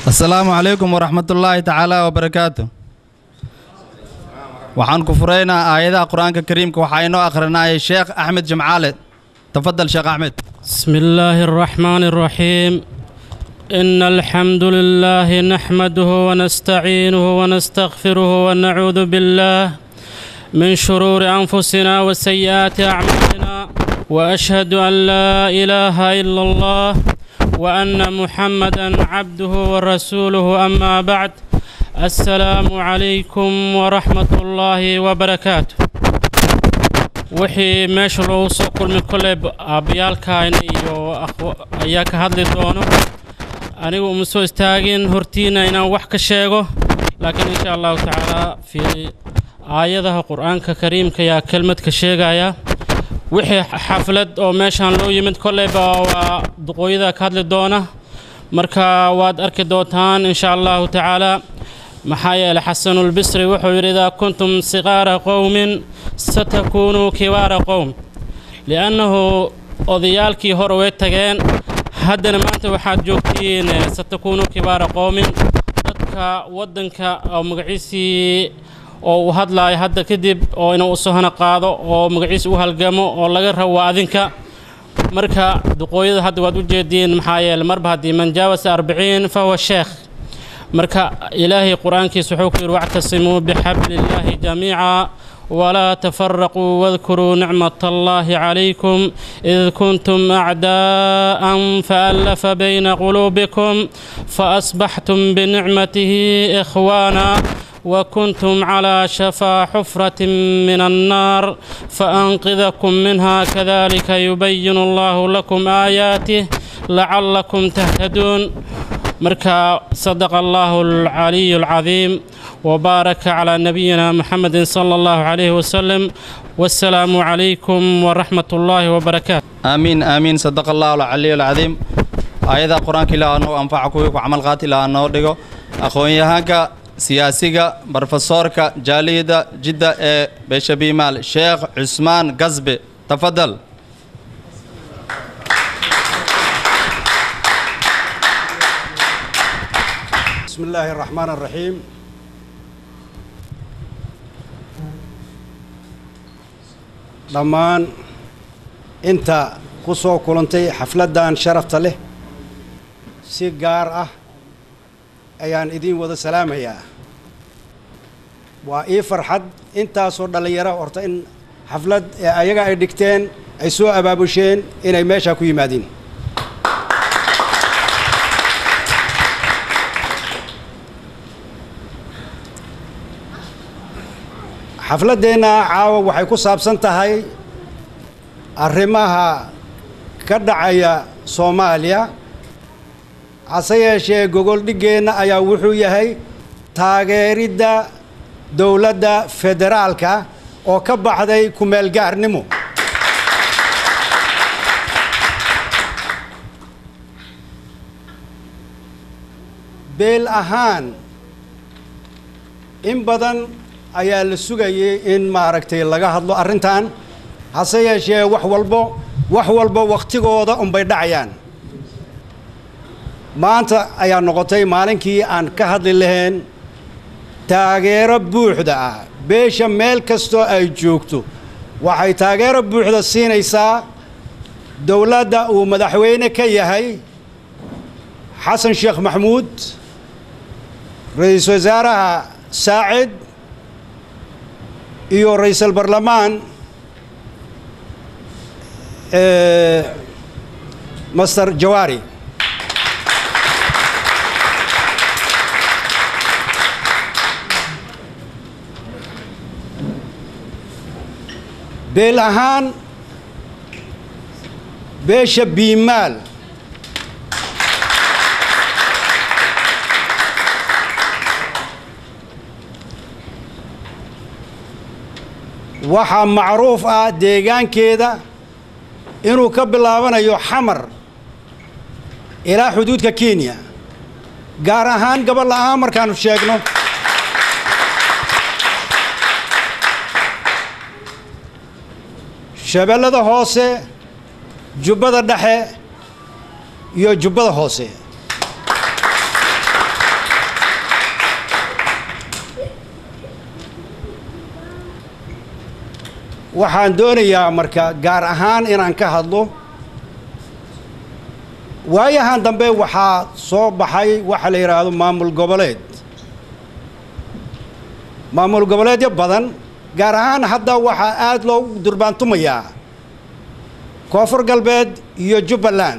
asalaamu calaykum waraxmatullaahi tacaala wabarakaatu waxaan ku furaynaa aayadaha qur-aanka kariimka waxaa inoo akhrinaya sheekh axmed jimcaale tafadal sheekh axmed بسم الله الرحمن الرحيم إن الحمد لله نحمده ونستعينه ونستغفره ونعوذ بالله من شرور أنفسنا وسيئات أعمالنا وأشهد أن لا إله إلا الله وأن محمدا عبده ورسوله أما بعد السلام عليكم ورحمة الله وبركاته wixii meesha loogu soo kulmay kolley aabayaalkaayna iyo ayaa ka hadli doono anigu uma soo istaagin hortiina inaan wax ka sheego laakiin insha allahu tacaala fii aayadaha qur-aanka kariimka ayaa kelmad ka sheegaya wixii xaflad oo meeshaan loo yimid kolleyba waa duqooyada ka hadli doona marka waad arki doontaan insha allahu tacaala maxaa yeelay xasanulbisri wuxuu yidhi idaa kuntum siqaara qowmin satakuunuu kibaara qowm li'annahu odayaalkii hore way tageen haddana maanta waxaad joogtiin satakuunuu kibaara qowmin dadka waddanka oo magaciisii oo uu hadlaayo hadda kadib oo inuu usohana qaado oo magaciisa u halgamo oo laga rabo waa adinka marka duqooyada hadda waad u jeediin maxaa yeelay marba haddii man jaawasa arbiciin fahuwa sheekh marka ilaahay qur-aankiisa wuxuu ku yidhi wactasimuu bixabli illaahi jamiica walaa tafaraquu wadkuruu nicmat allahi calaykum id kuntum acdaa'an faallafa bayna quluubikum faasbaxtum binicmatihi ikhwaana وكنتم على شفا حفرة من النار فأنقذكم منها كذلك يبين الله لكم آياته لعلكم تهتدون مركا صدق الله العلي العظيم وبارك على نبينا محمد صلى الله عليه وسلم والسلام عليكم ورحمة الله وبركاته aamiin aamiin sadaqa allahu alcaliyu alcadiim aayadaha qur-aanka ilaa noo anfaca kuwii ku camal qaati ilaa noo dhigo aqoon-yahaanka siyaasiga brofesoorka jaaliyada jidda ee beesha biimaal sheekh cusmaan gasbe tafadal بسم الله الرحمن الرحيم dhammaan inta ku soo kulantay xafladdan sharafta leh si gaar ah ayaan idiin wada salaamayaa waa ii farxad intaasoo dhallinyaro horta in xaflad ee ayaga ay dhigteen ay soo abaabusheen inay meeshaa ku yimaadiin xafladdeenna caawa waxay ku saabsan tahay arrimaha ka dhacaya soomaaliya hase yeeshee gogoldhiggeenna ayaa wuxuu yahay taageeridda dowladda federaalka oo ka baxday ku-meelgaarnimo beel ahaan in badan ayaa la sugayay in maaragtay laga hadlo arrintan hase yeeshee wax walbo wax walbo wakhtigooda unbay dhacayaan maanta ayaa noqotay maalinkii aan ka hadli lahayn taageero buuxda ah beesha meel kastoo ay joogto waxay taageero buuxda siinaysaa dowladda uu madaxweyne ka yahay xasan sheekh maxamuud ra-iisul wasaaraha saacid iyo ra-iisul barlamaan master jawaari beel ahaan beesha biimaal waxaa macruuf ah deegaankeeda inuu ka bilaabanayo xamar ilaa xuduudka kenya gaar ahaan gabal ahaan markaanu sheegno shabeellada hoose jubbada dhexe iyo jubbada hoose waxaan doonayaa marka gaar ahaan inaan ka hadlo waayahan dambe waxaa soo baxay waxa la yidhaahdo maamul goboleed maamul goboleedyo badan gaar ahaan hadda waxaa aada loogu durbaantumayaa koonfur galbeed iyo jubbaland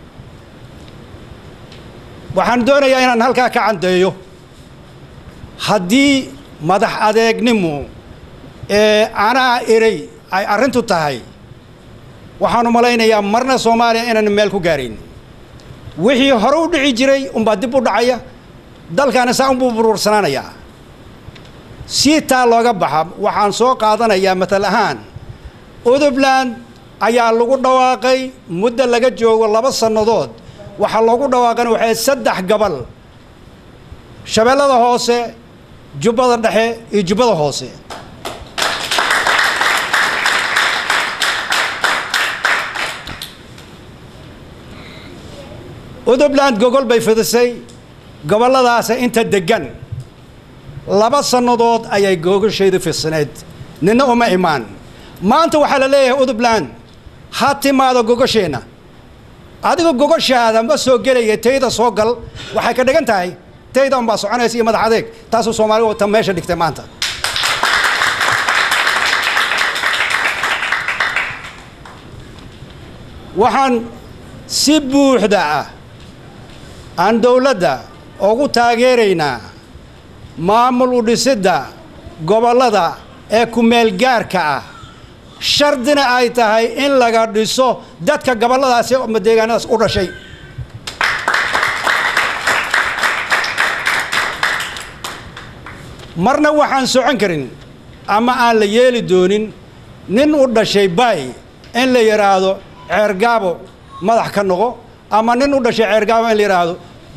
waxaan doonayaa inaan halkaa ka caddeeyo haddii madax adeegnimo ee anaa erey ay arrintu tahay waxaanu malaynayaa marna soomaaliya inaan meel ku gaarayn wixii hore u dhici jiray unbaa dib u dhacaya dalkaana saa unbuu buruursanaanayaa si taa looga baxa waxaan soo qaadanayaa matal ahaan udubland ayaa lagu dhawaaqay muddo laga joogo laba sannadood waxaa loogu dhawaaqana waxay saddex gobol shabeellada hoose jubbada dhexe iyo jubbada hoose udubland gogol bay fidisay gobolladaasa inta deggan laba sannadood ayay googashaydu fidsaneed nina uma imaan maanta waxaa la leeyahay udubland ha timaado gogasheenna adiga gogoshaada ma soo gelaya tayda soo gal waxay ka dhigan tahay tayda unbaa soconaysa iyo madax adeeg taasuu soomaaliga ta meesha dhigtay maanta waxaan si buuxda ah aan dowladda ugu taageeraynaa maamul u dhisidda gobollada ee ku-meelgaarka ah shardina ay tahay in laga dhiso dadka gobolladaasi ama deegaanadaas u dhashay marna waxaan socon karin ama aan la yeeli doonin nin u dhashay baay in la yidhaahdo ceergaabo madax ka noqo ama nin u dhashay ceergaabo in la yidhaahdo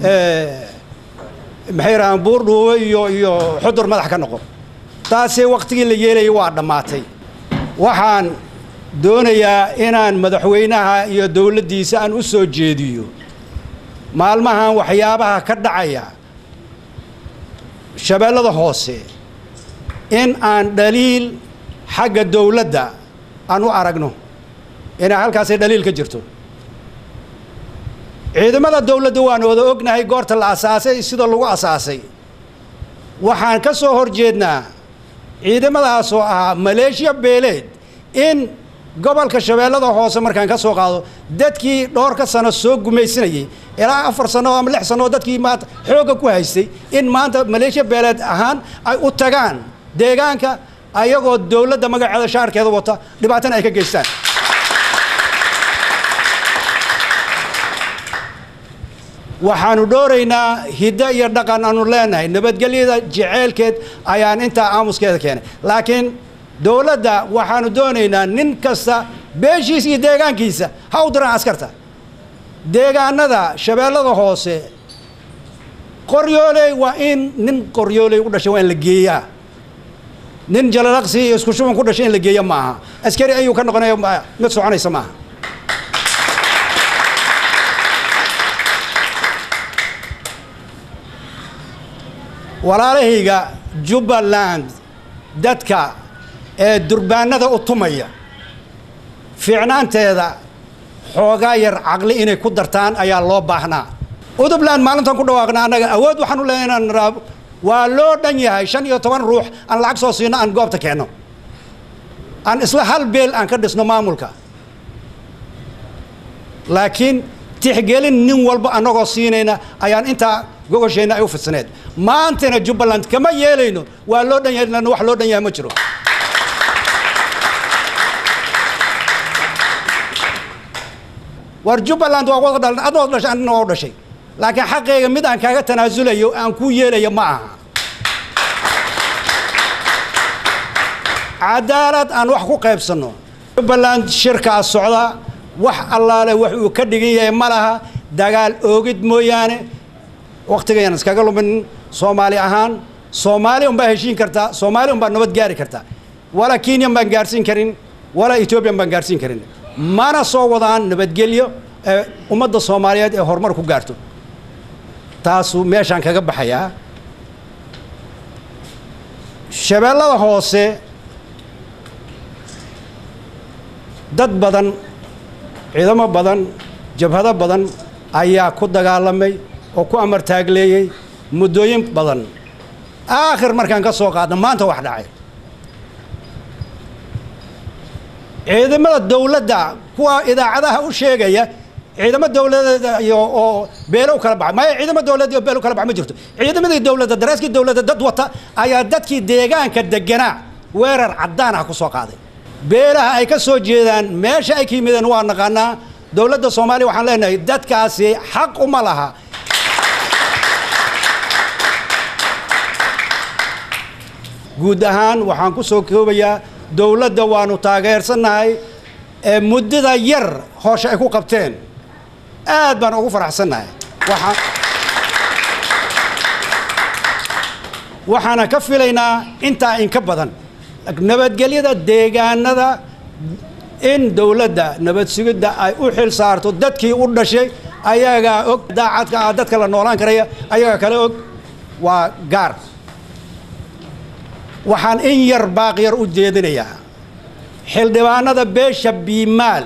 maxay yidhahdaan buurdhuubo iyo iyo xudur madax ka noqo taasi wakhtigii la yeelayay waa dhammaatay waxaan doonayaa inaan madaxweynaha iyo dowladdiisa aan u soo jeediyo maalmahan waxyaabaha ka dhacaya shabeellada hoose in aan dhaliil xagga dowladda aan u aragno inay halkaasi dhaliil ka jirto ciidamada dowladda waan wada ognahay goorta la asaasay sida lagu asaasay waxaan ka soo hor jeednaa ciidamadaas oo ahaa maleeshiya beeleed in gobolka shabeellada hoose markaan ka soo qaado dadkii dhowrka sano soo gumaysanayay ilaa afar sano ama lix sano dadkii maanta xoogga ku haystay in maanta maleeshiya beeleed ahaan ay u tagaan deegaanka ayagoo dowladda magaceeda shaarkeeda wata dhibaatana ay ka geystaan waxaanu dhooraynaa hiddo iyo dhaqan aanu leenahay nabadgelyada jeceelkeed ayaan intaa aamuskeeda keenay laakiin dowladda waxaanu doonaynaa nin kasta beeshiisa iyo deegaankiisa ha u diraan askarta deegaanada shabeellada hoose qoryooley waa in nin qoryooley u dhashay waa in la geeyaa nin jalalaqsi iyo isku shuban ku dhashay in la geeya maaha askari ayuu ka noqonaya mid soconaysa maaha walaalahayga jubbaland dadka ee durbaanada u tumaya fiicnaanteeda xoogaa yar caqli inay ku dartaan ayaa loo baahnaa udubland maalintan ku dhawaaqna annaga awood waxaan u leeyahay inaan raab waa loo dhan yahay shan iyo toban ruux aan lacag soo siino aan goobta keenno aan isla hal beel aan ka dhisno maamulka laakiin tixgelin nin walba annagoo siinayna ayaan intaa gogosheenna ay u fidsaneed maantana jubbaland kama yeelayno waa loo dhan yahay lan wax loo dhan yahay ma jiro war jubbaland waa wada dhalan adoo dhashay anina waa u dhashay laakiin xaqeyga mid aan kaaga tanaasulayo aan kuu yeelayo ma aha cadaalad aan wax ku qaybsanno jubbaland shirkaa socda wax allaale wax uu ka dhigan yahay ma laha dagaal oogid mooyaane wakhtigayaan iskaga lumin soomaali ahaan soomaali unbaa heshiin kartaa soomaali unbaa nabad gaari kartaa walaa kenyan baan gaarsiin karin walaa ethoobiyan baan gaarsiin karin mana soo wadaan nabadgelyo ee ummadda soomaaliyeed ee horumar ku gaarto taasuu meeshaan kaga baxayaa shabeellada hoose dad badan ciidamo badan jabhado badan ayaa ku dagaalamay oo ku amar taagleeyey muddooyin badan aakhir markaan ka soo qaadna maanta wax dhacay ciidamada dowladda kuwa idaacadaha u sheegaya ciidamo dowladeed iyo oo beelo u kala baxay maya ciidamo dowladeed iyo beelo u kala bax ma jirto ciidamadii dowladda daraaskii dowladda dad wata ayaa dadkii deegaanka deganaa weerar caddaan ah ku soo qaaday beelaha ay ka soo jeedaan meesha ay ka yimideen waa naqaanaa dowladda soomaaliya waxaan leenahay dadkaasi xaq uma laha guud ahaan waxaan ku soo koobayaa dowladda waanu taageersannahay ee muddada yar hoosha ay ku qabteen aad baan ugu faraxsannahay waxaan waxaana ka filaynaa intaa inka badan nabadgelyada deegaanada in dowladda nabad sugidda ay u xil saarto dadkii u dhashay ayagaa og daacadka ah dadka la noolaan karaya ayagaa kale og waa gaar waxaan in yar baaqyar u jeedinayaa xildhibaanada beesha biimaal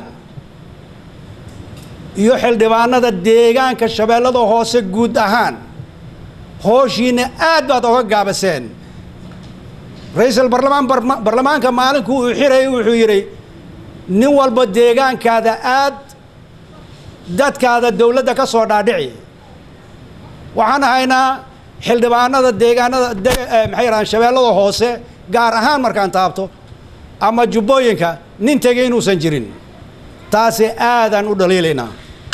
iyo xildhibaanada deegaanka shabeellada hoose guud ahaan hooshiina aad baad oga gaabaseen ra-iisul barlamaan barlamaanka maalinkuu uu xirayay wuxuu yidhi nin walba deegaankaada aad dadkaada dowladda ka soo dhaadhici waxaan ahaynaa xildhibaanada deegaanada maxay yidhahaan shabeellada hoose gaar ahaan markaan taabto ama jubbooyinka nin tegay inuusan jirin taasi aadaan u dhaliilaynaa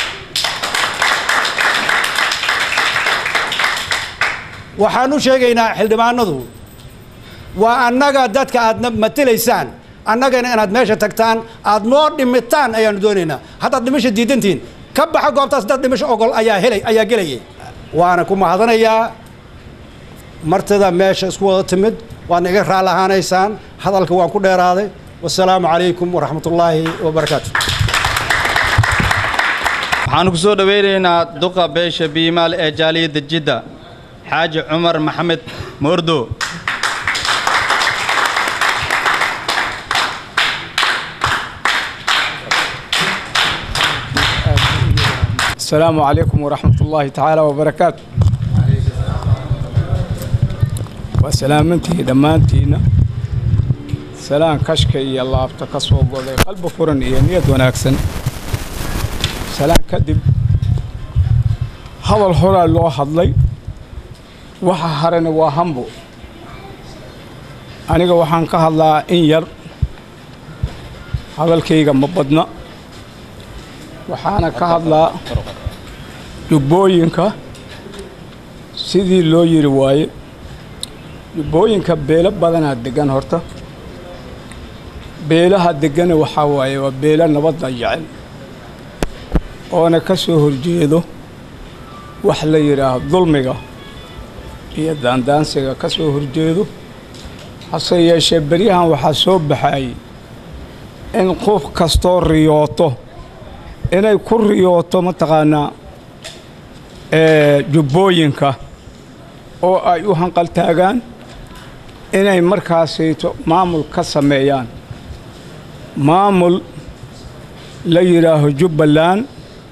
waxaan u sheegaynaa xildhibaanadu waa annaga dadka aadna matelaysaan annagana inaad meesha tagtaan aad noo dhimitaan ayaanu doonaynaa haddaad dhimasha diidantihiin ka baxa goobtaas dad dhimasho ogol ayaa helay ayaa gelayay waana ku mahadanayaa martida meesha isku wada timid waadna iga raali ahaanaysaan hadalka waan ku dheeraaday wasalaamu calaykum waraxmat ullaahi wabarakaatu waxaanu ku soo dhowaynaynaa duqa beesha biimaal ee jaaliyadda jidda xaaji cumar maxamed moordo السلام عليكم ورحمة الله تعالى وبركاته وسلامتي دمانتينا سلام كشكي الله افتكسو قولي قلب فرن إيا نيد وناكسن سلام كدب هذا الحرى اللي حضلي waxa harana waa hambo aniga waxaan ka hadlaa in yar hadalkayga ma badna waxaana ka hadlaa jubbooyinka sidii loo yiri waaye jubbooyinka beelo badanaa deggan horta beelaha deggana waxaa waaye waa beelo nabadda jecel oona ka soo horjeedo wax la yidhaaho dulmiga iyo daandaansiga ka soo horjeedo hase yeeshee beryahan waxaa soo baxay in qof kastoo riyooto inay ku riyooto mataqaanaa jubbooyinka oo ay u hanqaltaagaan inay markaasayto maamul ka sameeyaan maamul la yidhaaho jubbaland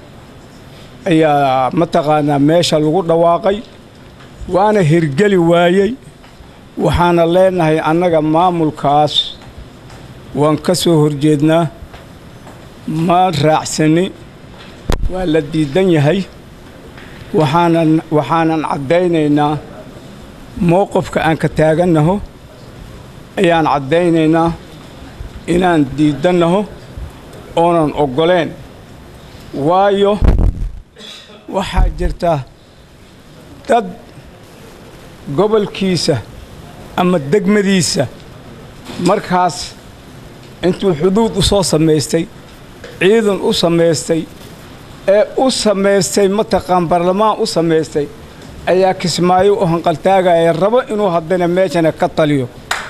ayaa mataqaanaa meesha lagu dhawaaqay waana hirgeli waayey waxaana leenahay annaga maamulkaas waan ka soo horjeednaa ma raacsani waa la diidan yahay waxaanan waxaanan caddaynaynaa mowqifka aan ka taagannaho ayaan caddaynaynaa inaan diidannaho oonan oggoleen waayo waxaa jirta dad gobolkiisa ama degmadiisa markaas intuu xuduud u soo samaystay ciidan u samaystay ee u samaystay mataqaan baarlamaan u samaystay ayaa kismaayo u hanqaltaagaya rabo inuu haddana meeshana ka taliyo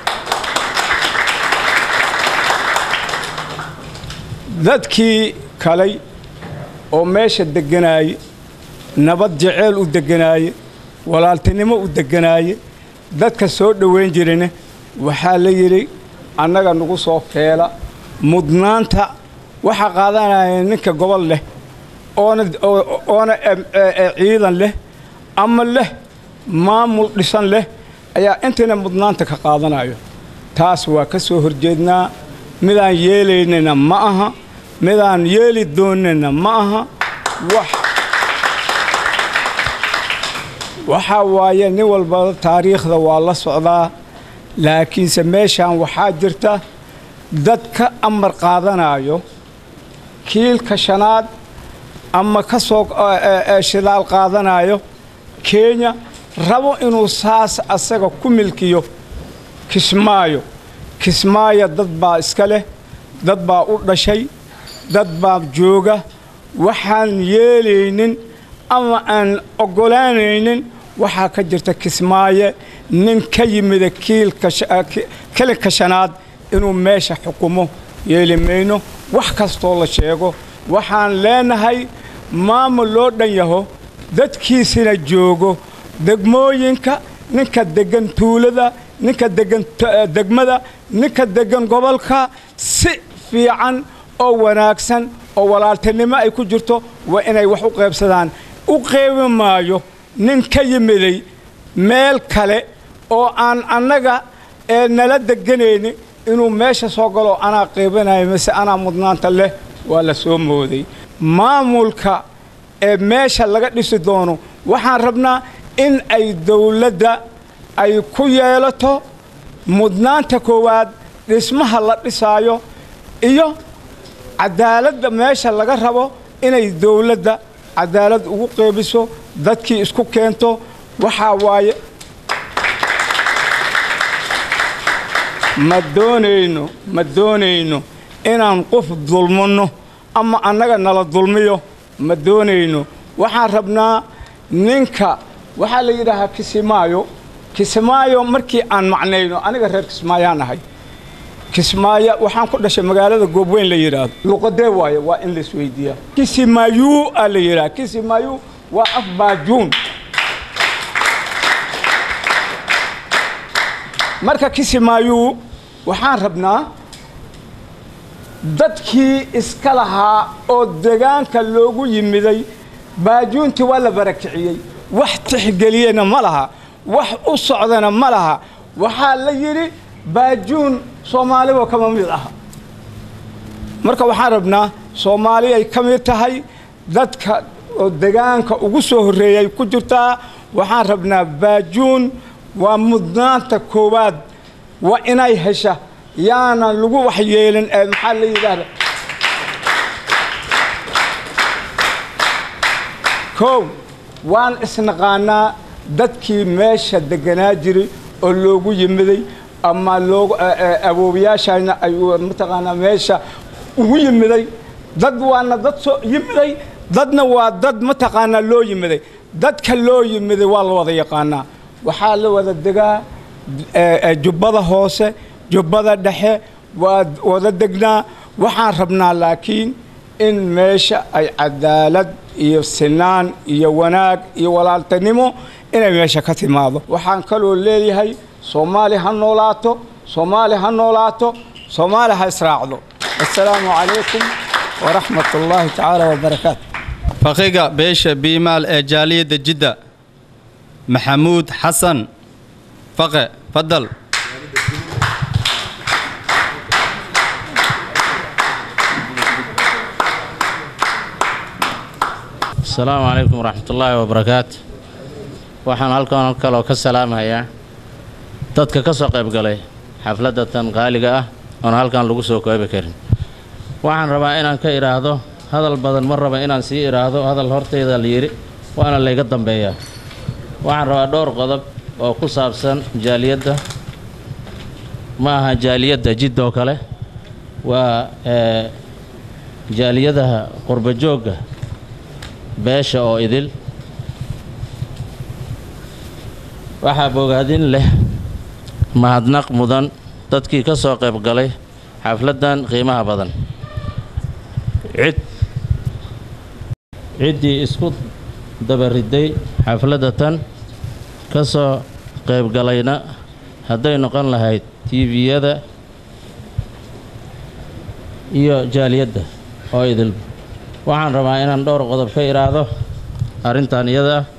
dadkii kalay oo meesha degganaayey nabad jeceyl u degganaaye walaaltinimo u degganaaye dadka soo dhowayn jirana waxaa la yidhi annaga nagu soo feela mudnaanta waxaa qaadanaya ninka gobol leh oona oona ciidan leh ama leh maamul dhisan leh ayaa intiina mudnaanta ka qaadanayo taas waa ka soo horjeednaa midaan yeelaynana ma aha midaan yeeli doonana ma aha wax waxaa waaye nin walba taariikhda waa la socdaa laakiinse meeshaan waxaa jirta dad ka amar qaadanayo kiilka shanaad ama ka soo shidaal qaadanayo kenya rabo inuu saas asaga ku milkiyo kismaayo kismaayo dad baa iska leh dad baa u dhashay dad baa jooga waxaan yeelaynin ama aan oggolaanaynin waxaa ka jirta kismaaye nin ka yimida kiilka shanaad inuu meesha xukumo yeeli mayno wax kastoo la sheego waxaan leenahay maamul loo dhan yaho dadkiisina joogo degmooyinka ninka deggan tuulada ninka deggan degmada ninka deggan gobolka si fiican oo wanaagsan oo walaaltinimo ay ku jirto waa inay wax u qaybsadaan u qeybi maayo nin ka yimiday meel kale oo aan annaga ee nala deganayni inuu meesha soo galo anaa qaybanayo mise anaa mudnaanta leh waa la soo mooday maamulka ee meesha laga dhisi doono waxaan rabnaa in ay dawladda ay ku yeelato mudnaanta koowaad dhismaha la dhisaayo iyo cadaaladda meesha laga rabo inay dawladda cadaalad ugu qeybiso dadkii isku keento waxaa waaye ma doonayno ma doonayno inaan qof dulmanno ama annaga nala dulmiyo ma doonayno waxaan rabnaa ninka waxaa la yidhaahaa kisimaayo kismaayo markii aan macnayno aniga reer kismaayaan ahay kismaayo waxaan ku dhashay magaalada goobweyn la yidhaahdo luqadee waaye waa in la isweydiiyaa kisimayu aa la yidhaha kisimayu waa af baajuun marka kisimayu waxaan rabnaa dadkii iska lahaa oo degaanka loogu yimiday baajuuntii waa la barakiciyey wax tixgeliyena ma laha wax u socdana ma laha waxaa la yidhi baajuun soomaaliba kama mid aha marka waxaan rabnaa soomaali ay ka mid tahay dadka oo degaanka ugu soo horreeyay ku jirtaa waxaan rabnaa baajuun waa mudnaanta koowaad waa inay hesha yaanan lagu waxyeelin ee maxaa la yidhaahda kow waan isnaqaanaa dadkii meesha deganaa jiray oo loogu yimiday ama loogu awoowayaashayna ay mataqaanaa meesha ugu yimiday dad waana dad soo yimiday dadna waa dad mataqaanaa loo yimiday dadka loo yimiday waa la wada yaqaanaa waxaa la wada degaa jubbada hoose jubbada dhexe waa wada degnaa waxaan rabnaa laakiin in meesha ay cadaalad iyo sinaan iyo wanaag iyo walaaltinimo inay meesha ka timaado waxaan kaloo leeyahay soomaali ha noolaato soomaali ha noolaato soomaali ha israacdo assalaamu calaykum waraxmat ullaahi tacaala wabarakaatu faqiga beesha biimaal ee jaaliyadda jidda maxamuud xasan faqe fadal asalaamu calaykum waraxmatullaahi wabarakaatu waxaan halkan kaloo ka salaamayaa dadka ka soo qayb galay xafladda tan qaaliga ah oon halkan lagu soo koobi karin waxaan rabaa inaan ka idhaahdo hadal badan ma raba inaan sii idhaahdo hadal hortayda la yidhi waana layga dambeeyaa waxaan rabaa dhowr qodob oo ku saabsan jaaliyadda ma aha jaaliyadda jiddoo kale waa jaaliyadaha qurba joogga beesha oo idil waxaa bogaadin leh mahadnaq mudan dadkii ka soo qayb galay xafladdan qiimaha badan cid ciddii isku dabariday xafladda tan ka soo qaybgalayna hadday noqon lahayd tiiviyada iyo jaaliyadda oo idil waxaan rabaa inaan dhowr qodob ka idhaahdo arrintan iyada ah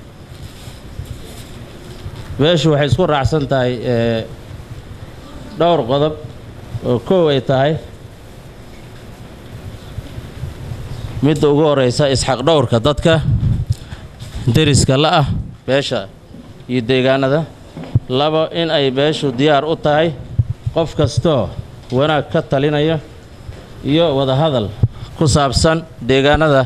beeshu waxay isku raacsan tahay ee, dhowr qodob oo koow ay tahay midda ugu horeysa isxaq dhowrka dadka deriska la ah beesha iyo deegaanada labo in ay beeshu diyaar u tahay qof kastoo wanaag ka talinaya iyo wadahadal ku saabsan deegaanada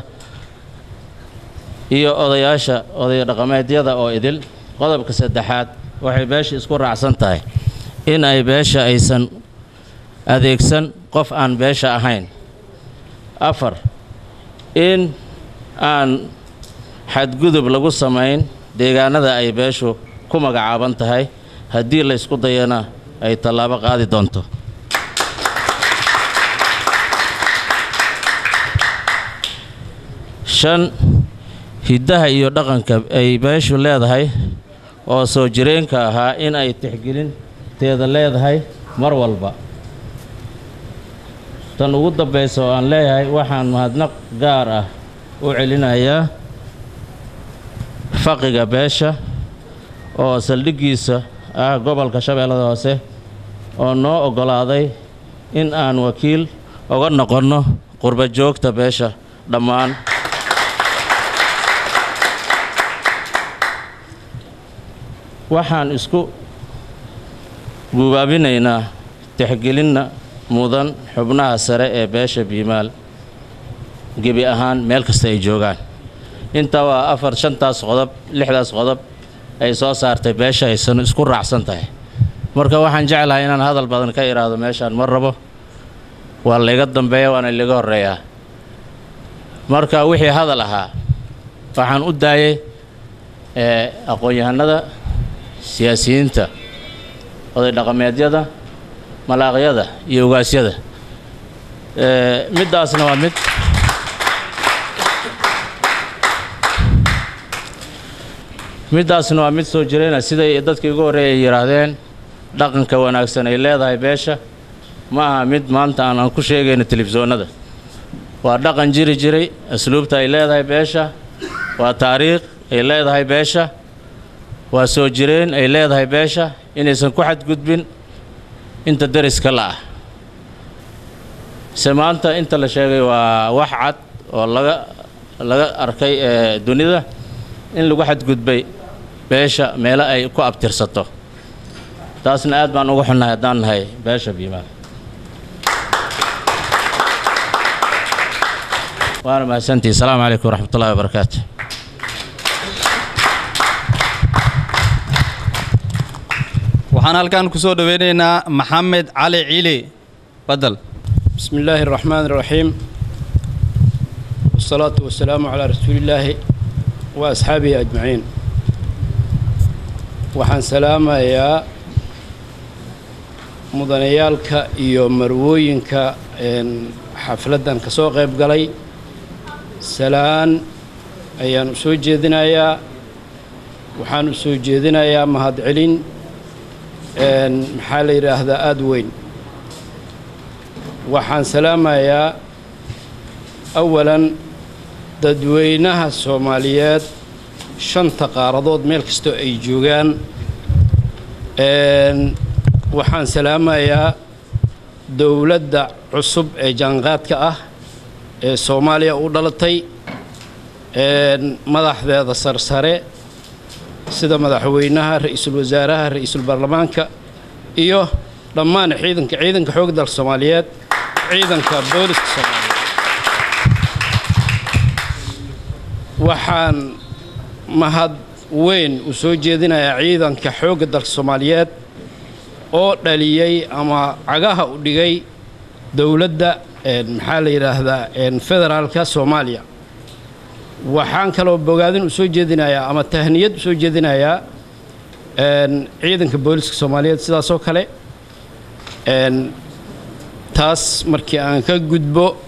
iyo odayaasha oday dhaqameedyada oo idil qodobka saddexaad waxay beesha isku raacsan tahay in ay beesha aysan adeegsan qof aan beesha ahayn afar in aan xadgudub lagu samayn deegaanada ay beeshu ku magacaaban tahay haddii la ysku dayana ay tallaabo qaadi doonto shan hiddaha iyo dhaqanka ay beeshu leedahay oo soo jireenka ahaa in ay tixgelinteeda leedahay mar walba tan ugu dambaysa oo aan leeyahay waxaan mahadnaq gaar ah u celinayaa faqiga beesha oo saldhiggiisa ah gobolka shabeellada hoose oo noo oggolaaday in aan wakiil oga noqonno qurba joogta beesha dhammaan waxaan isku guubaabinaynaa tixgelinna mudan xubnaha sare ee beesha biimaal gebi ahaan meel kasta ay joogaan intaa waa afar shantaas qodob lixdaas qodob ay soo saartay beesha aysan isku raacsan tahay marka waxaan jeclahay inaan hadal badan ka idhaahdo meeshaan ma rabo waa layga dambeeya waana layga horreeyaa marka wixii hadal ahaa waxaan u daayay ee aqoon-yahanada siyaasiyiinta oday dhaqameedyada malaaqyada iyo ogaasyada ee middaasna waa mid middaasna waa mid soo jirayna siday dadkii ugu horreeyay ay yidhaahdeen dhaqanka wanaagsan ay leedahay beesha ma aha mid maanta aan aan ku sheegayno telefishoonnada waa dhaqan jiri jiray asluubta ay leedahay beesha waa taariikh ay leedahay beesha waa soo jireen ay leedahay beesha inaysan ku xadgudbin inta deriska la ah se maanta inta la sheegay waa wax cad oo laga laga arkay ee dunida in lagu xadgudbay beesha meelo ay ku abtirsato taasna aad baan uga xunnahay haddaan nahay beesha biimaal waana mahadsantihi asalaamu calaykum waraxmat ullahi wabarakaatu waxaan halkan ku soo dhoweynaynaa maxamed cali cili badel بسم الله الرحمن الرحيم والصلاة والسلام على رسول الله وأصحابه أجمعين waxaan salaamayaa mudanayaalka iyo marwooyinka een, xafladdan ka soo qayb galay salaan ayaan u soo jeedinayaa waxaan u soo jeedinayaa mahadcelin een, maxaa la yidhaahdaa aada weyn waxaan salaamayaa awalan dadweynaha soomaaliyeed shanta qaaradood meel kastoo ay joogaan een, waxaan salaamayaa dowladda cusub ee jaanqaadka ah ee soomaaliya u dhalatay een, madaxdeeda sarsare sida madaxweynaha ra-iisul wasaaraha ra-iisul baarlamaanka iyo dhammaan ciidanka ciidanka xoogga dalka soomaaliyeed ciidanka booliska soomaaliyeed waxaan mahad weyn u soo jeedinayaa ciidanka xoogga dalka soomaaliyeed oo dhaliyey ama cagaha u dhigay dowladda een, maxaa la yidhaahdaa een, federaalka soomaaliya waxaan kaloo bogaadin u soo jeedinayaa ama tahniyad u soo jeedinayaa een, ciidanka booliska soomaaliyeed sidaasoo kale een, taas markii aan ka gudbo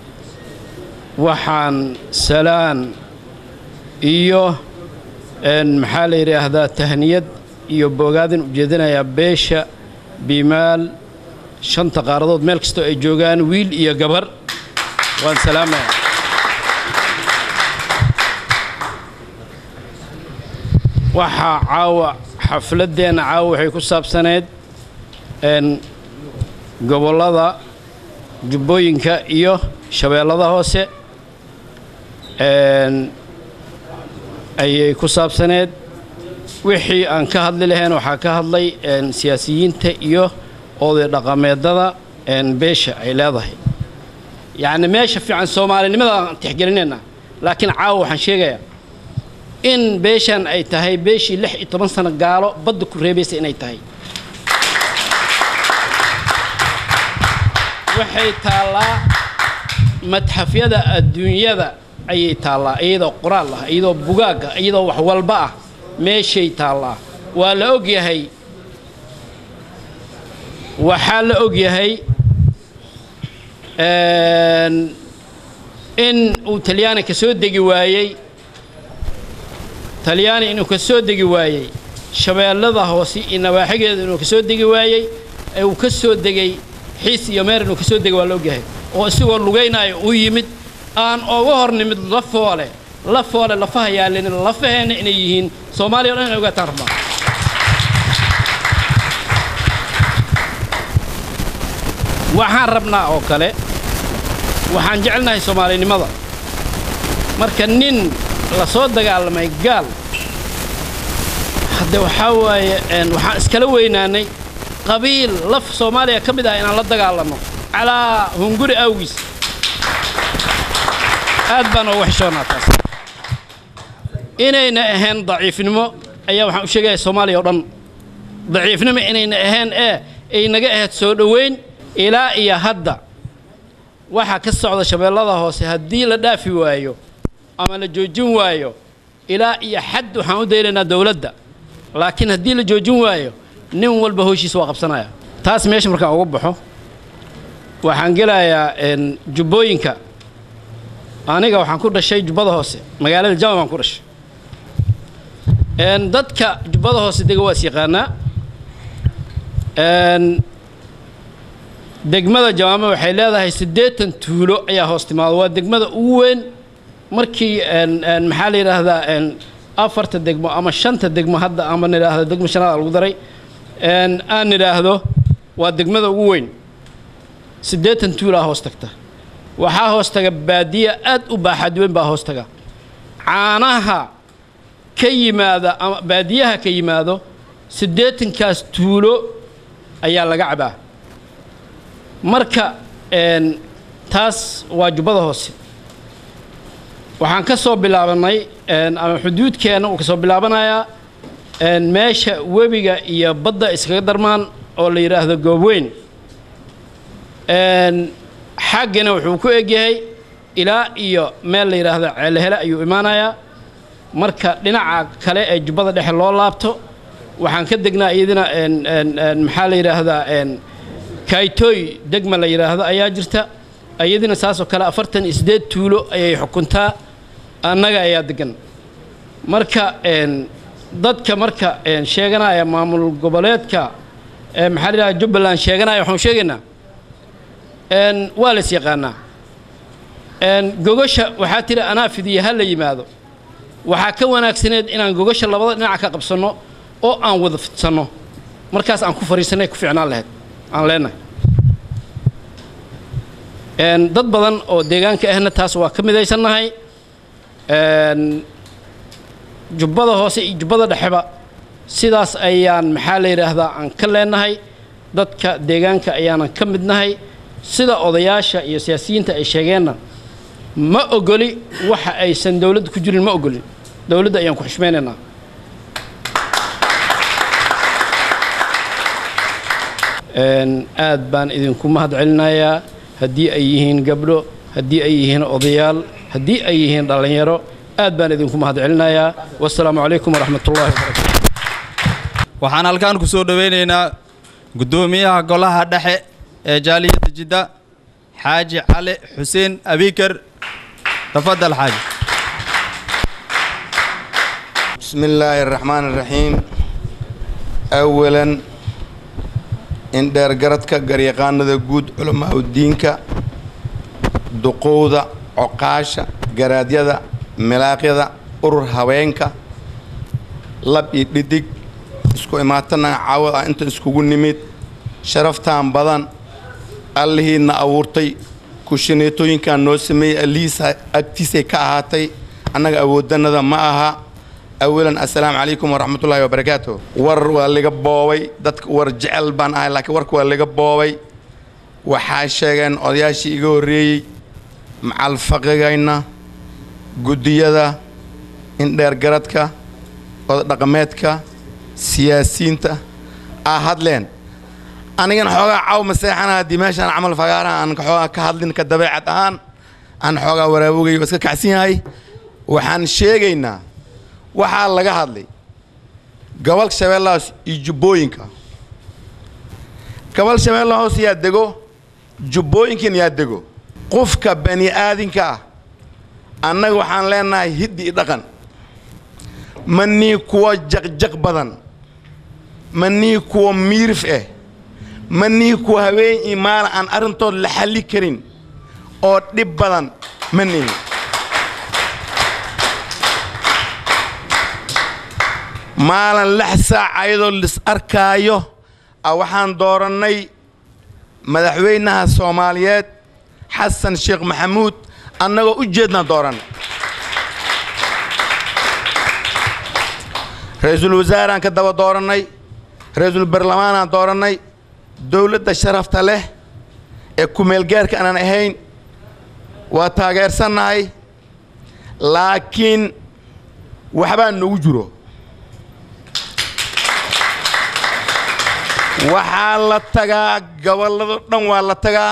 waxaan salaan iyo een, maxaa la yidhaahdaa tahniyad iyo bogaadin u jeedinayaa beesha biimaal shanta qaaradood meel kastoo ay joogaan wiil iyo gabar waan salaamaya waxaa caawa xafladeenna caawa waxay ku saabsaneyd n gobollada jubbooyinka iyo shabeellada hoose n ayay ku saabsaneed wixii aan ka hadli lahayn waxaa ka hadlay n siyaasiyiinta iyo oday dhaqameedada n beesha ay leedahay yacni meesha fiican soomaalinimada aan tixgelinaynaa laakiin caawa waxaan sheegayaa in beeshan ay tahay beeshii lix iyo toban sano gaalo badda ku reebaysa inay tahay waxay taallaa madxafyada adduunyada ayay taallaa iyadoo qoraal ah iyadoo bugaag ah iyadoo wax walba ah meeshay taallaa waa la og yahay waxaa la og yahay in uu talyaani ka soo degi waayey talyaani inuu ka soo degi waayey shabeellada hoose iyo nawaaxigeeda inuu ka soo degi waayey ee uu ka soo degay xiis iyo meer inuu ka soo degay waa la ogyahay oo isagoo lugaynaayo u yimid aan oga hor nimid lafoole lafoole lafaha yaalin lafaheenna inay yihiin soomaaliya o dhan inay ogaataan rabnaa waxaan rabnaa oo kale waxaan jecelnahay soomaalinimada marka nin la soo dagaalamay gaal hadde waxaa waaye waxaan iskala weynaanay qabiil laf soomaaliya ka mid ah inaan la dagaalanno calaa hunguri awgiis aad baan ooga xishoonaa taas inayna ahayn daciifnimo ayaa waxaan u sheegaya soomaaliya o dhan daciifnimo inayna ahayn ee ay naga ahayd soo dhoweyn ilaa iyo hadda waxaa ka socda shabeellada hoose haddii la dhaafi waayo ama la joojin waayo ilaa iyo xad waxaan u daynaynaa dowladda laakiin haddii la joojin waayo nin walba howshiisa waa qabsanaya taas meesha markaan uga baxo waxaan gelayaa jubbooyinka aniga waxaan ku dhashay jubbada hoose magaalada jama baan ku dhashay dadka jubbada hoose dega waa is yaqaanaa degmada jamaame waxay leedahay siddeetan tuulo ayaa hoos timaado waa degmada ugu weyn markii maxaa la yidhaahdaa afarta degmo ama shanta degmo hadda ama nidhaahdo degmo shanaada lagu daray aan nidhaahdo waa degmada ugu weyn siddeetan tuulaa hoos tagta waxaa hoos taga baadiya aad u baaxad weyn baa hoos taga caanaha ka yimaada ama baadiyaha ka yimaado siddeetankaas tuulo ayaa laga cabaa marka taas waa jubbada hoose waxaan ka soo bilaabannay ama xuduudkeenna uu ka soo bilaabanayaa meesha webiga iyo badda iskaga darmaan oo la yidhaahdo goobweyn xaggana wuxuu ku egyahay ilaa iyo meel la yidhaahdo ceelhele ayuu imaanayaa marka dhinaca kale ee jubbada dhexe loo laabto waxaan ka degnaa iyadina maxaa la yidhaahdaa kaytooy degma la yidhaahdo ayaa jirta iyadina saasoo kale afartan iyo siddeed tuulo ayay xukuntaa annaga ayaa degan marka dadka marka sheeganaya maamul goboleedka maxaa la yidhahda jubbaland sheeganaya waxaan sheegaynaa waa la is yaqaanaa gogasha waxaa tiri anaa fidiya ha la yimaado waxaa ka wanaagsaneed inaan gogasha labada dhinaca ka qabsanno oo aan wada fidsanno markaas aan ku fariisanay ku fiicnaan lahayd aan leenahay dad badan oo deegaanka ahna taas waa ka midaysannahay jubbada hoose iyo jubbada dhexeba sidaas ayaan maxaa la yidhaahdaa aan ka leenahay dadka deegaanka ayaanan ka midnahay sida odayaasha iyo siyaasiyiinta ay sheegeenna ma ogoli waxa aysan dowladda ku jirin ma ogolin dowladda ayaan ku xushmaynaynaa aad baan idinku mahad celinayaa haddii ay yihiin gabdho haddii ay yihiin odayaal haddii ay yihiin dhallinyaro aad baan idinku mahad celinayaa wasalaamu calaykum waraxmat ullahi wabarakaatu waxaan halkaan ku soo dhowaynaynaa guddoomiyaha golaha dhexe ee jaaliyadda jidda xaaji cali xuseen abikar tafadal xaaji بسم الله الرحمن الرحيم أولا إن دير قردك قريقان ذا قود علماء الدينك duqowda coqaasha garaadyada milaaqyada urur haweenka lab iyo dhidig isku imaatana caawad ah inta iskugu nimid sharaftaan badan allihiidna abuurtay kushineetooyinkan noo sameeyey allihiisa agtiisay ka ahaatay annaga awoodannada ma aha awalan assalaamu calaykum waraxmatullaahi wabarakaatu war waa liga boobay dadka war jecel baan ahay laakiin warka waa liga boobay waxaa sheegeen odayaashii iga horreeyey macalfaqigayna guddiyada indheergaradka odadhaqameedka siyaasiyiinta aa hadleen anigana xoogaa caw maseexana haddii meeshaan camal fagaaraha aan xoogaa ka hadlin ka dabeecad ahaan aan xoogaa waraabogay waa iska kacsan yahay waxaan sheegaynaa waxaa laga hadlay gobol shabeellahaas iyo jubbooyinka gobol shabeella hoos yaa dego jubbooyinkan yaa dego qofka bani aadinka ah annaga waxaan leenahay hiddi i dhaqan ma nii kuwa jaqjaq badan ma nii kuwa miirif ah ma nii kuwa haween iyo maala aan arrintood la xalli karin oo dhib badan ma nihin maalin lix saac ayadoo lis arkaayo a waxaan doorannay madaxweynaha soomaaliyeed xasan sheekh maxamuud annagoo u jeednaan doorannay ra-iisul wasaaraan ka daba doorannay ra-iisul barlamaanaan doorannay dowladda sharafta leh ee ku-meelgaarka aanan ahayn waa taageersannahay laakiin waxbaa nagu jiro waxaa la tagaa gobollado dhan waa la tagaa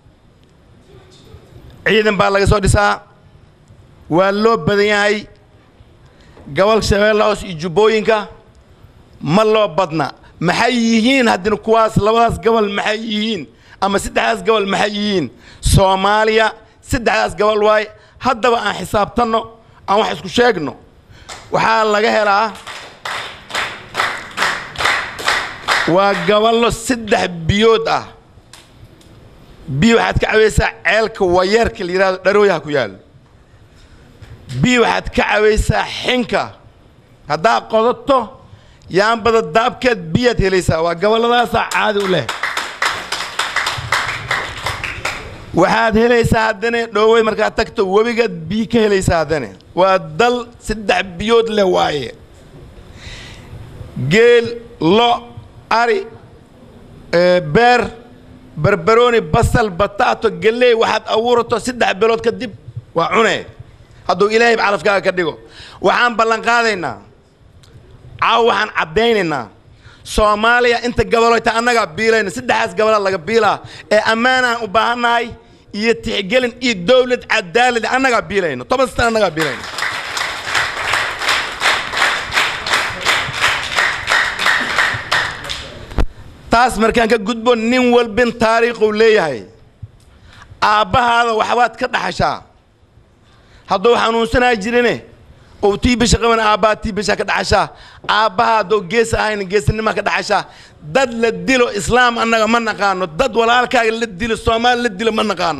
ciidan baa laga soo dhisaa waa loo badan yahay gobol shabeella hoos iyo jubbooyinka ma loo badna maxay yihiin haddina kuwaas labadaas gobol maxay yihiin ama saddexdaas gobol maxay yihiin soomaaliya saddexdaas gobol waaye haddaba aan xisaabtanno aan wax isku sheegno waxaa laga helaa waa gobollo saddex biyood ah biyo waxaad ka cawaysaa ceelka wayeerka la yidhahdo dharooyaha ku yaalo biyo waxaad ka cawaysaa xinka haddaad qodato yaanbada daabkeed biyaad helaysaa waa gobolladaasaa caadi u leh waxaad helaysaa haddana dhoowey markaad tagto webigaad biyo ka helaysaa haddana waa dal saddex biyood leh waaye geel lo ari beer barbarooni basal bataato galley waxaad abuurato saddex bilood kadib waa cunee hadduu ilaahay calafkaaga ka dhigo waxaan ballanqaadaynaa caaw waxaan caddaynaynaa soomaaliya inta gabaloyta annagaa biilayna saddexdaas gabolaa laga biilaa ee ammaanaan u baahannahay iyo tixgelin iyo dowlad cadaalad annagaa biilayno toban sana annagaa biilayno taas markaan ka gudbo nin walbin taariikhuu leeyahay aabbahaada waxbaad ka dhaxashaa hadduu xanuunsanaa jirine ou tii bisha qaban aabbaha tii bisha ka dhaxashaa aabbaha hadduu gees ahayna geesnima ka dhaxashaa dad la dilo islaam annaga ma naqaano dad walaalkaaga la dilo soomaali la dilo ma naqaano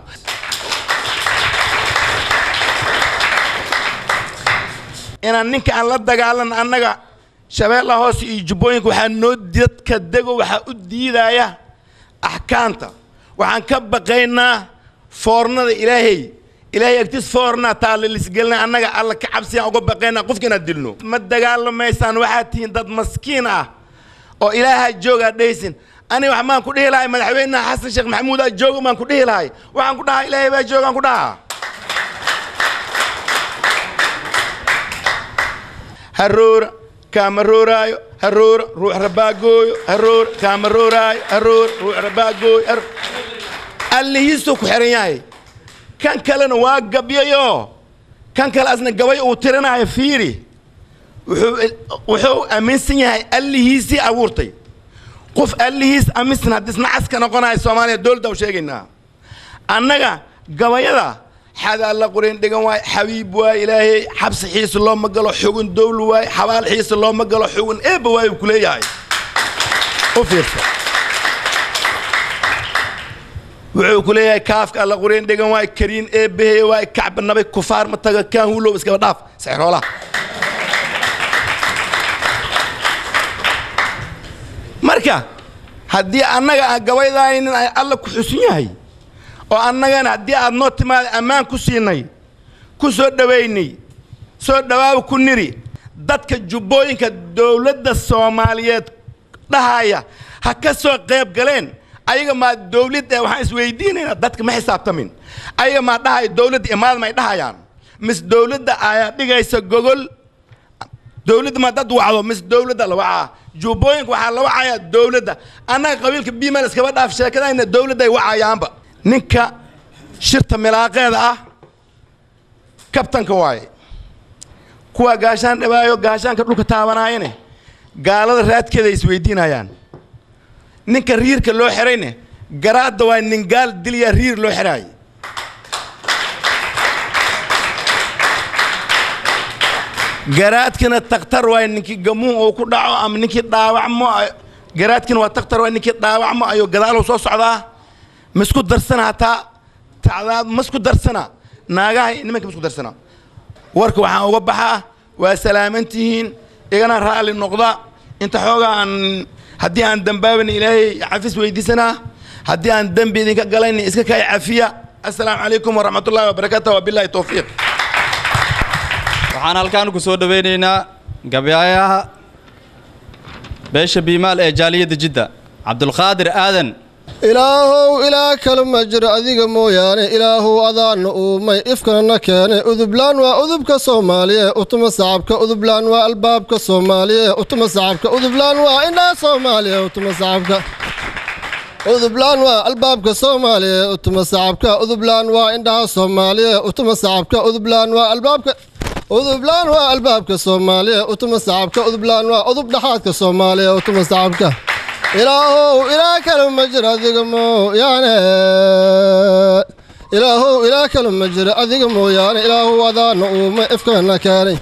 inaan ninka aan la dagaalan annaga shabeella hoose iyo jubbooyinka waxaa noo dadka dego waxaa u diidaya axkaamta waxaan ka baqaynaa foornada ilaahay ilaahay agtiis foornaa taalla lisgelina annaga alla ka cabsiyaan uga baqaynaa qofka inaad dilno ma dagaalamaysaan waxaad tihiin dad maskiin ah oo ilaaha joogaa dhehaysin aniga wax maan ku dhihi lahay madaxweynaha xasan sheekh maxamuud aa jooga maan ku dhihi lahay waxaan ku dhahaa ilaahay baa joogaan ku dhahaa haroora kaama rooraayo haroora ruux rabaagooyo haroora kaama rooraayo haroora ruux rabaagooyo allihiisuu ku xihan yahay kan kalena waa gabyayo kan kale asna gabay uu tirinayo fiiri wuxuu wuxuu aaminsan yahay allihiisii abuurtay qof allihiis aaminsan haddii isna caska noqonayo soomaaliya dowladda u sheegaynaa annaga gabayada xadaa la qorin dhigan waay xabiib waay ilaahay xabsi xiisa looma galo xugun dowl waay xabaal xiisa looma galo xugun eebba waay uu ku leeyahay u fiirsa wuxuu ku leeyahay kaafka alla qureen dhegan waay kariin eebbahey waay kacba nabay kufaar ma taga kaan hulow iskaba dhaaf sexroolaha marka haddii annaga aan gabaydaynin ay alla ku xusun yahay oo annagana haddii aad noo timaada ammaan ku siinay ku soo dhowaynay soo dhawaaba ku niri dadka jubbooyinka dowladda soomaaliyeed dhahaya ha ka soo qayb galeen ayaga maa dowladda waxaan isweydiinaynaa dadka ma xisaabtamin ayaga maa dhahaya dowladda imaada may dhahayaan mis dowladda ayaa dhigaysa gogol dowladda ma dad wacdo mis dowladda la wacaa jubbooyinka waxaa la wacayaa dowladda annaga qabiilka biimal iskaba dhaaf sheekadayna dowladday wacayaanba ninka shirta milaaqeeda ah kabtanka waaye kuwa gaashaan dhawaayo gaashaanka dhulka taabanaayane gaalada raadkeeda ay isweydiinayaan ninka riirka loo xirayne garaadda waa nin gaal dilyaa riir loo xiraay garaadkina takhtar waay ninkii gamuun uu ku dhaco ama ninkii dhaawacmo garaadkina waa takhtar waay ninkii dhaawacmo ayuu gadaalow soo socdaa masku darsana hataa tacdaad masku darsana naagaha nimanka masku darsana warka waxaan uga baxaa waa salaamantihiin igana raalli noqda inta xoogaa aan haddii aan dambaaban ilaahay cafis weydiisanaa haddii aan dembi idinka galayna iska kay cafiya assalaamu calaykum waraxmatullahi wabarakaatu wabillahi towfiiq waxaan halkaan ku soo dhowaynaynaa gabayaayaha beesha biimaal ee jaaliyadda jidda cabdulqaadir aadan ilaahow ilaa kale ma jiro adiga mooyaane ilaahow adaana uumay ifkanana keene udublaan waa udubka soomaaliye utuma sacabka udublaan waa albaabka soomaaliye utuma sacabka udublaan waa indhaa soomaaliye utuma sacabka udublaan waa albaabka soomaaliye utuma sacabka udublaan waa indhaha soomaaliye utuma sacabka udublaan waa albaabka udublaan waa albaabka soomaaliye utuma sacabka udublaan waa udub dhaxaadka soomaaliye utuma sacabka ilaahow ilaa kale ma jiro adiga mooyaane ilaahow ilaa kale ma jiro adiga mooyaane ilaahow adaana uuma ifkana keenay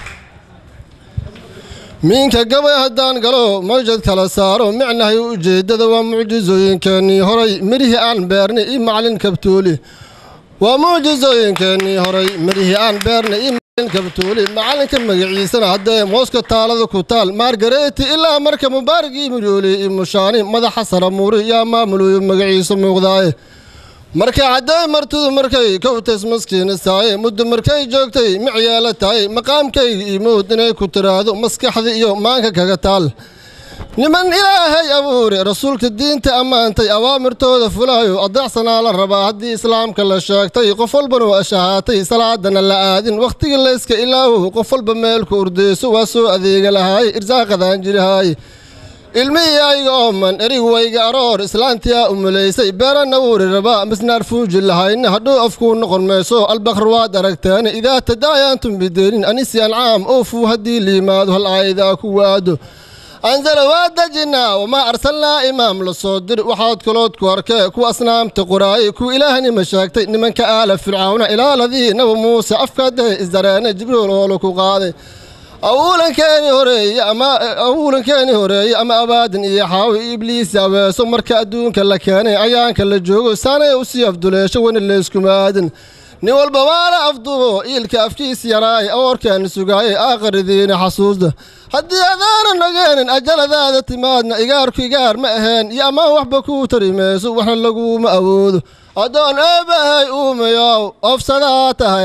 miinka gabay haddaan galo mawjad kala saaro micnahay ujeeddada waa mucjisooyinkeennii horay midhihii aan beernay io macalin kabtuuli waa mucjisooyinkeennii horay midhihii aan beernay io macalin kabtuuli macalinka magaciisana haddee mooska taalada ku taal maargareeti ilaa marka mubaaragii murooli iyo mushaani madaxa saramuuri yaa maamuluyo magaciisa muuqdaaye marka hadday martidu markay kowtays maskiinistaaye muddo markay joogtay micyeela tahay maqaamkayga imood inay ku tiraahdo maskaxda iyo maanka kaga taal niman ilaahay abuure rasuulka diinta ammaantay awaamirtooda fulaayo adeecsanaa la rabaa haddii islaamka la sheegtay qof walbana waa shahaatay salaadana la aadin wakhtigii layska ilaahow qof walba meelku urdeyso waa soo adeega lahaaye irsaaqadaan jirihaaye ilmihiyayga ooman erig wayga aroor islaantiyaa umulaysay beeranna wuuri rabaa misnaar fuuji lahayna hadhow afkuu noqon mayso albakr waad aragteene idaa tadaayaantum bideenin anisi ancaam oofuu haddii liimaado hal aayadaa ku waado anzala waa dejinaa wamaa arsalnaa imaam la soo dir waxaad kalood ku arkee kuwa asnaamta qoraayay kuwa ilaahnima sheegtay nimanka aala fircawna ilaaladii nabi muuse afkaadahe isdareene jibriil oolo ku qaaday awuulankeeni horeeye ama awuulankeeni horeeye ama abaadin iyo xaawi ibliis aweeso marka adduunka la keenay ayaanka la joogo saanay usii afduleesho wena layskumaadin nin walba waala afdubo iilka afkiis yaraay awoorkeena sugaayay aakharidiina xasuusda haddii adaana nogeenin ajaladaada timaadna igaarku igaar ma aheen iyo ammaan waxba kuu tari mayso waxna laguma awoodo addoon eebahay uumayow ofsadaa tahay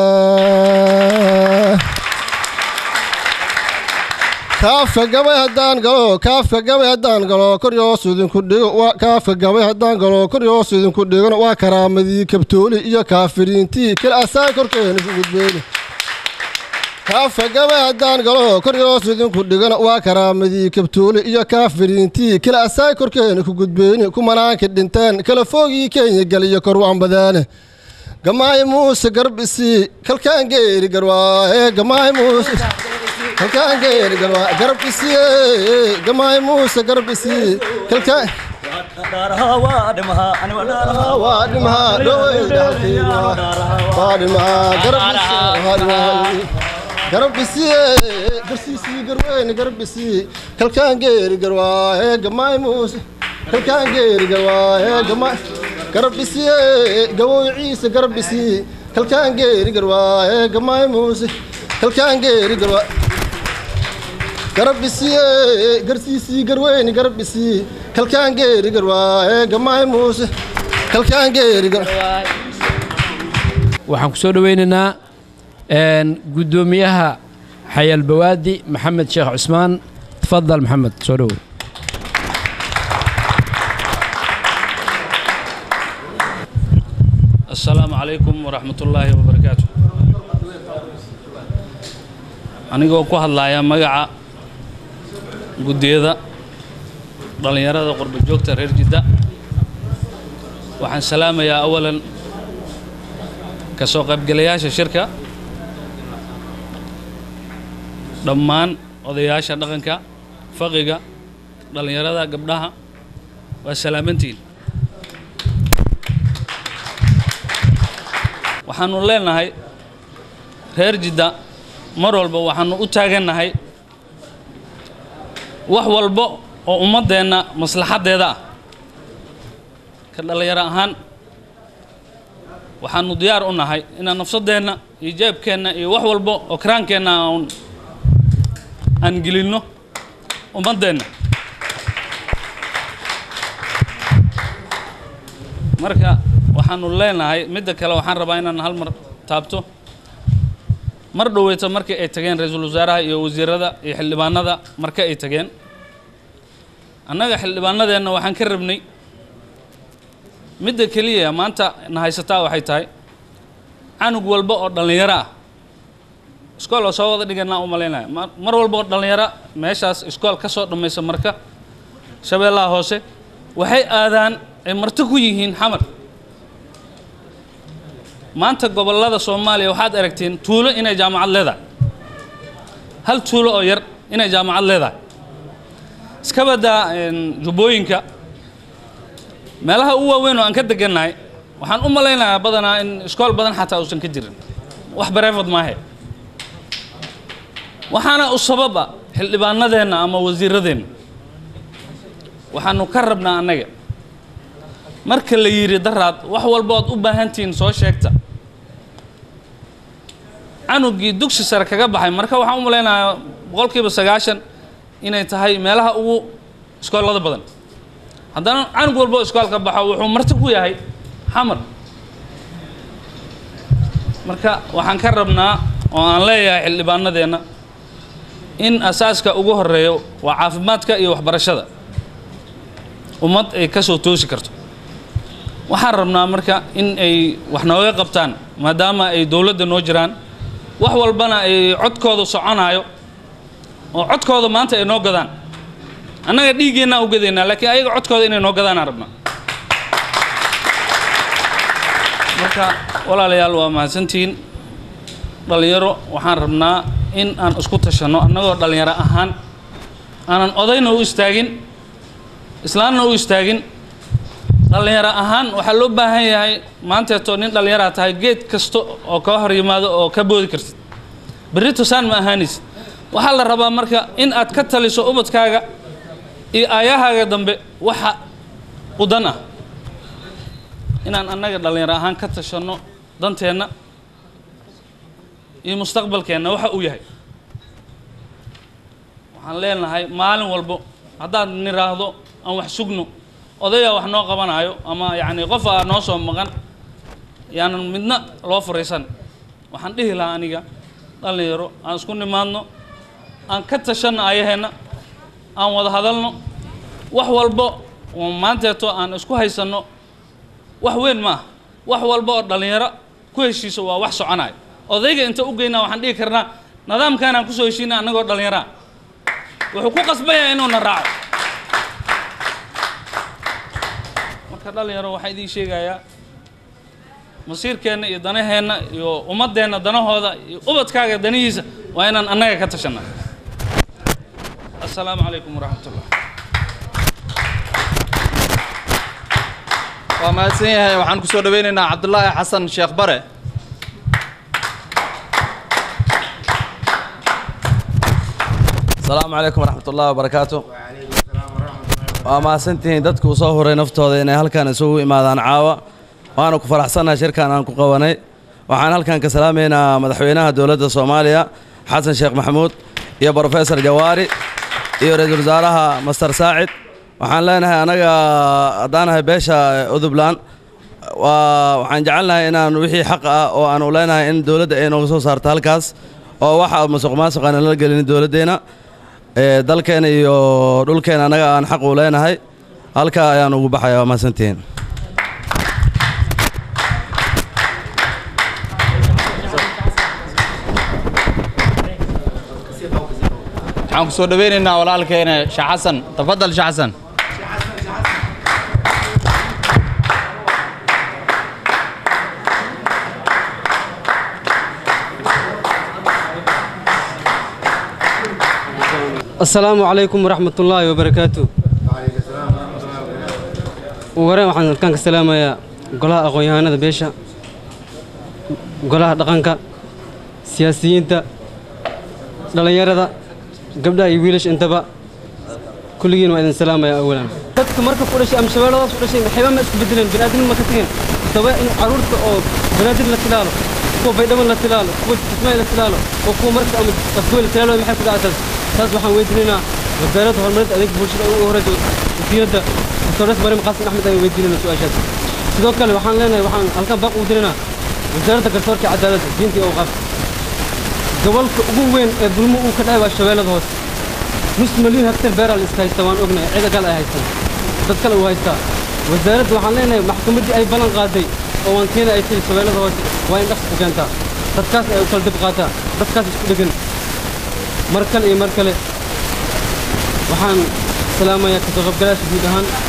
kaafka gabay haddaan galo kaafka gabay haddaan galo kor yoos idinku dhigo waa kaafka gabay haddaan galo kor yoos idinku dhigona waa karaamadii kabtooli iyo kaafiriintii kala asaan korkeena ku gudbeyna kaafka gabay haddaan galo kor yoos idinku dhigona waa karaamadii kabtooli iyo kaafiriintii kala asaan korkeena ku gudbeyni kumanaanka dhinteen kala foogii kenya galiyo kor waanbadaane gamaahi muuse garb isii kalkaan geeri garwaaye gamaahi muuse kalkaan geeri garwaa garab isii gamaahi muuse garab isii kalkaan waa dhimahaa dhowey dhaxalkeyga waa dhimahaa garab garab isii garsiisii garweyne garab isii kalkaan geeri garwaaye gamaahi muuse kalkaan geeri garwaaye gamaahi garbisiye gawow ciise garbisiye kalkaan geeri garwaaye gamaay muuse kalkaan geeri garwaa garbisiye garsiisii garweyni garbisiye kalkaan geeri garwaaye gamaay muuse kalkaan geeri gar waxaan ku soo dhoweynaynaa een, guddoomiyaha xayaal bawaadi maxamed sheekh cusmaan tafadal maxamed soo dhowow السلام عليكم ورحمة الله وبركاته anigoo ku hadlaya magaca guddiyada dhallinyarada qurba joogta reer jidda waxaan salaamayaa awalan ka soo qaybgalayaasha shirka dhammaan odayaasha dhaqanka faqiga dhallinyarada gabdhaha waa salaamantiin waxaanu leenahay reer jidda mar walba waxaanu u taagannahay wax walba oo ummaddeenna maslaxaddeeda ah ka dhallinyaro ahaan waxaanu diyaar u nahay inaan nafsaddeenna iyo jeebkeenna iyo wax walba oo karaankeenna aan aan gelinno ummaddeenna marka waxaanu leenahay midda kale waxaan rabaa inaan hal mar taabto mar dhoweyta markii ay tageen ra-iisul wasaaraha iyo wasiirada iyo xildhibaanada marka ay tageen annaga xildhibaanadeenna waxaan ka rabnay midda keliya maanta na haysataa waxay tahay canug walba oo dhallinyaro ah iskool oo soo wada dhiganaa u malaynaya ma- mar walba oo dhallinyaro meeshaas iskool ka soo dhammaysa marka shabeellaha hoose waxay aadaan ay marti ku yihiin xamar maanta gobollada soomaaliya waxaad aragteen tuulo inay jaamacad leedahay hal tuulo oo yar inay jaamacad leedahay iska baddaa een, jubbooyinka meelaha u waaweyn oo aan ka degannahay waxaan u malaynayaa badanaa in iskool badan xataa uusan ka jirin wax bareefad maahe waxaana u sababa xildhibaanadeenna ama wasiiradeenna waxaanu ka rabnaa annaga marka la yidhi daraad wax walba ood u baahantihiin soo sheegta canugii dugsi sare kaga baxay marka waxaan u malaynayaa boqolkiiba sagaashan inay tahay meelaha ugu iskoolada badan haddana canug walba oo iskool ka baxo wuxuu marti ku yahay xamar marka waxaan ka rabnaa oo aan leeyahay xildhibaanadeenna in asaaska ugu horeeyo waa caafimaadka iyo waxbarashada ummad ay ka soo toosi karto waxaan rabnaa marka in ay wax nooga qabtaan maadaama ay dowladda noo jiraan wax walbana ay codkooda soconaayo oo codkooda maanta ay noo gadaan annaga dhiiggeennaa u gadaynaa laakiin ayaga codkooda inay noo gadaanaan rabnaa marka walaalayaal waa mahadsantihiin dhallinyaro waxaan rabnaa in aan isku tashanno annagoo dhallinyaro ahaan aanan odayna u istaagin islaamna u istaagin dhallinyaro ahaan waxaa loo baahan yahay maanteeto nin dhallinyaraa tahay geed kasta oo kaa hor yimaado oo ka boodi kartid berri tosaan ma ahaanaysid waxaa la rabaa marka in aad ka taliso ubadkaaga iyo aayahaaga dambe waxa u dan ah inaan annaga dhallinyaro ahaan ka tashanno danteenna iyo mustaqbalkeenna waxa uu yahay waxaan leenahay maalin walbo haddaad niraahdo aan wax sugno odayaa wax noo qabanaayo ama yacni qof aa noo soo maqan yaanan midna loo furaysan waxaan dhihi lahaa aniga dhallinyaro aan isku nimaadno aan ka tashanno ayaheenna aan wada hadalno wax walbo oo maanteeto aan isku haysanno wax weyn ma ah wax walba oo dhallinyaro ku heshiiso waa wax soconayo odayga inta u geynaa waxaan dhihi karnaa nidaamkaanaan kusoo heshiina annagoo dhallinyaraa wuxuu ku qasbaya inuuna raaco marka dhallinyaro waxaan idiin sheegayaa masiirkeenna iyo danaheenna iyo ummaddeenna danahooda iyo ubadkaaga danihiisa waa inaan annaga ka tashanna assalaamu calaykum waraxmatullah waa mahadsan yahay waxaan kusoo dhaweynaynaa cabdulaahi xasan sheekh bare السلام عليكم ورحمة الله وبركاته waa mahadsantihiin dadka u soo huray naftooda inay halkan isugu imaadaan caawa waana ku faraxsannahay shirkan aan ku qabanay waxaan halkan ka salaamaynaa madaxweynaha dowladda soomaaliya xasan sheekh maxamuud iyo brofesor jawaari iyo ra-iisul wasaaraha master saacid waxaan leenahay anaga haddaanahay beesha udubland waa waxaan jecelnahay inaan wixii xaq ah oo aanu leenahay in dowladda ay nooga soo saarto halkaas oo waxa musuq maasuq aan la gelin dowladdeena ee dalkeena iyo dhulkeena annaga aan xaq u leenahay halkaa ayaan ugu baxaya waa mahadsantihiin waxaan ku soo dhaweynaynaa walaalkeena sheekh xasan tafadal sheekh xasan asalaamu calaykum waraxmat ullaahi wabarakaatu ugu horeen waxaan halkaan ka salaamayaa golaha aqoon-yahanada beesha golaha dhaqanka siyaasiyiinta dhallinyarada gabdhaha iyo wiilasha intaba kulligiin waa idin salaamaya awalan dadka marka ku dhashay ama shabeelladaas ku dhashay waxba ma isku bedeleen bini'aadmin ma ka tegin sababa in carruurta oo banaadir la tilaalo kuwa baydhaban la tilaalo kuwa kismaayo la tilaalo oo kuwa marka ama afgoy la tilaalo maxay ku dhacataas taas waxaan weydiinaynaa wasaaradda horumarinta adeega bulshada ugu horeysa wasiiradda doctores mariam qaasim axmed ayaan weydiinaynaa su-aashaas sidoo kale waxaan leenahay waxaan halkan baaq ugu diraynaa wasaaradda garsoorka iyo cadaaladda diinta iyo awqaafta gobolka ugu weyn ee dulmo uu ka dhacay waa shabeellada hoose nus milyan hektar beeraa la iska haysta waan ognahay cida kale ay haystaan dad kale uu haystaa wasaaradda waxaan leenahay maxkamaddii ay ballan qaaday oo waankeena ay tiri shabeellada hoose waa in dhaqsi ku keentaa dadkaas ay u kala dib qaataa dadkaas isku dhegan mar kale iyo mar kale waxaan salaamayaa kasoo qaybgalaasha guud ahaan